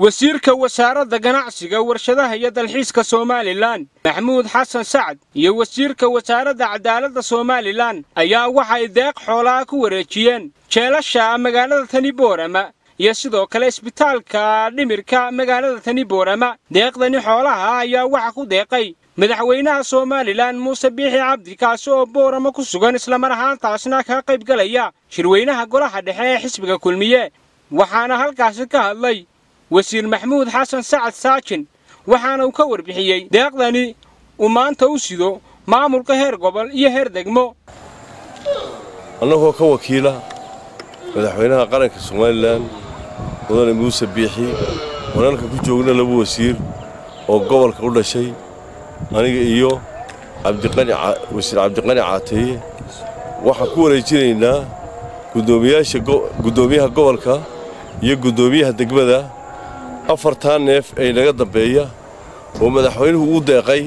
wasiirka wasaaradda ganacsiga warshadaha iyo dalxiiska somalilan maxamuud xasan sacad iyo wasiirka wasaaradda cadaaladda somalilan ayaa waxay deeq xoolaha ku wareejiyeen jeelasha magaalada tani boorama iyo sidoo kale isbitaalka dhimirka magaalada tani boorama deeqdani xoolaha ayaa waxa ku deeqay madaxweynaha somalilan muuse biixi cabdi kaasi oo boorama ku sugan islamar ahaantaasna kaga qayb galaya shirweynaha golaha dhexe ee xisbiga kulmiye waxaana halkaasi ka hadlay wasiir maxamuud xasan sacad saajin waxaana uu ka warbixiyey deeqdani uu maanta u sido maamulka heer gobol iyo heer degmo annagoo ka wakiila madaxweynaha qaranka somalilan mudane muuse biixi wanalka ku joogna laba wasiir oo gobolka u dhashay aniga iyo wasiir cabdiqani caateeye waxaan ku wareejinaynaa guddoomiyaha gobolka iyo guddoomiyaha degmada afartaa neef ee naga dambeeya oo madaxweynuhu u deeqay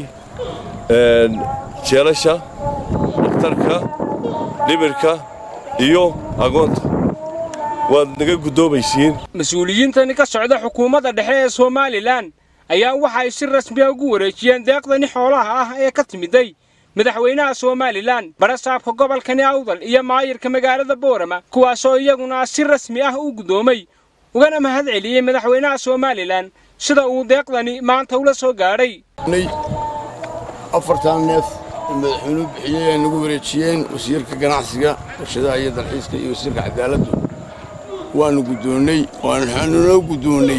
jeelasha dhakhtarka dhimirka iyo agoonta waad naga guddoomaysiin mas-uuliyiintani ka socda xukuumadda dhexe ee somalilan ayaa waxay si rasmiya ugu wareejiyeen deeqdani xoolaha ah ee ka timiday madaxweynaha somalilan barasaabka gobolkani awdal iyo maayirka magaalada boorama kuwaasoo iyaguna si rasmi ah u guddoomay ugana mahad celiyey madaxweynaha somalilan sida uu deeqdani maanta ula soo gaadhay afartan neef oo madaxweynuhu bixiyey ay nagu wareejiyeen wasiirka ganacsiga warshadaha iyo dalxiiska iyo wasiirka cadaaladdu waannu guddoonnay waxaanunoo guddoonnay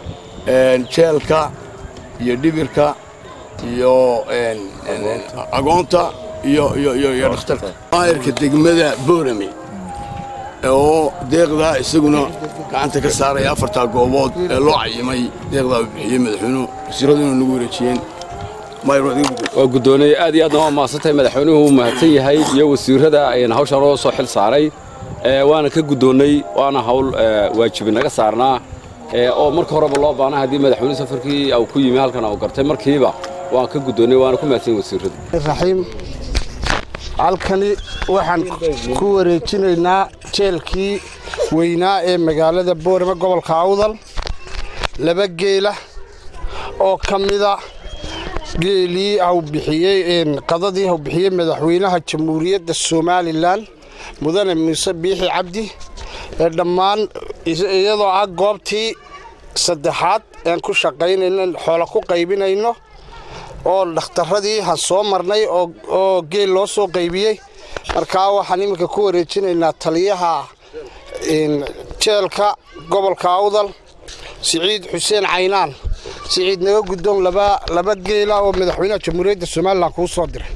jeelka iyo dhibirka iyo agoonta iyo dhakhtarka maayirka degmada boorame oo deeqdaa isaguna gacanta ka saaraya afartaa goobood ee loo cayimay deeqdaa uu bixiyey madaxweynuhu wasiiraduna nagu wareejiyeen waa guddoonay aad iyo aadna waa mahadsantahay madaxweynuhu uu mahadsan yahay iyo wasiirrada ayna hawshan loo soo xil saaray waana ka guddoonnay waana hawl waajibi naga saarnaa oo marka horeba loo baana haddii madaxweynuhu safarkii uu ku yimi halkan uu gartay markiiba waan ka guddoonnay waana ku mahadsan wasiirrada raxiim halkani waxaan ku wareejinaynaa jeelkii weynaa ee magaalada boorama gobolka awdal laba geela oo ka mida geelii hau bixiyey qadadii hau bixiyey madaxweynaha jamhuuriyadda somalilan mudane muuse biixi cabdi ee dhammaan iyadoo ah goobtii saddexaad aan ku shaqaynayno xoola ku qaybinayno oo dhakhtarradii han soo marnay oo geel loo soo qaybiyey markaa waxaan iminka ku wareejinaynaa taliyaha jeelka gobolka awdal siciid xuseen caynaan siciid naga guddoon laba geela oo madaxweynaha jamhuuriyadda somalilan kuu soo diray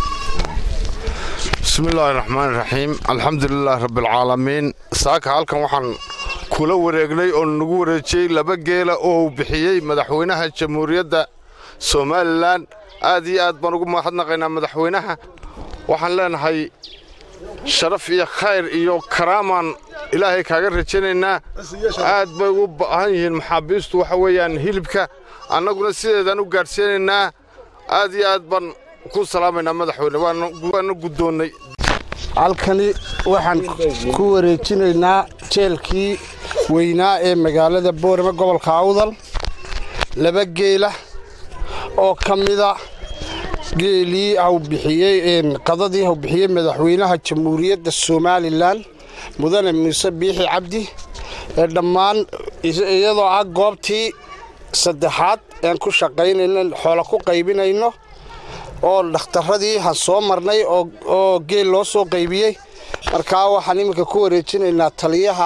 bismillaahi raxmaani raxiim alxamdulilaah rabbialcaalamiin saaka halkan waxaan kula wareegnay oo nagu wareejiyey laba geela oo uu bixiyey madaxweynaha jamhuuriyadda somalilan aad iyo aad baan ugu mahadnaqaynaa madaxweynaha waxaan leenahay sharaf iyo khayr iyo karaamaan ilaahay kaaga rajaynaynaa aad bay ugu baahan yihiin maxaabiistu waxa weeyaan hilibka annaguna sideedaan u gaadhsiinaynaa aad iyo aad baan ku salaamaynaa madaxweyne waana guddoonnay halkani waxaan ku wareejinaynaa jeelkii weynaa ee magaalada boorama gobolka awdal laba geela oo ka mida geelii hau bixiyey qadadii hau bixiyey madaxweynaha jamhuuriyadda somalilan mudane muuse biixi cabdi ee dhammaan iyadoo ah goobtii saddexaad aan ku shaqaynayno xoola ku qaybinayno oo dhakhtarradii han soo marnay oo geel loo soo qaybiyey markaa waxaan iminka ku wareejinaynaa taliyaha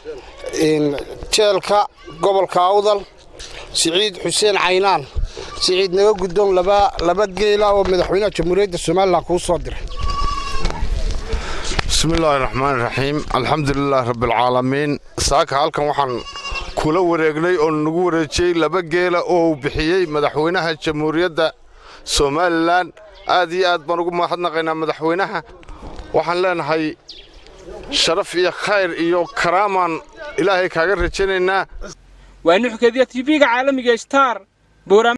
jeelka gobolka awdal siciid xuseen caynaan siciid naga guddoon laba geela oo madaxweynaha jamhuuriyadda somalilan kuu soo diray bismillaahi raxmaani raxiim alxamdulilaah rabbialcaalamiin saaka halkan waxaan kula wareegnay oo nagu wareejiyey laba geela oo uu bixiyey madaxweynaha jamhuuriyadda somalilan aad iyo aad baan ugu mahadnaqaynaa madaxweynaha waxaan leenahay sharaf iyo khayr iyo karaamaan ilaahay kaaga rajaynaynaa waa nuxkadiya tv-ga caalamiga star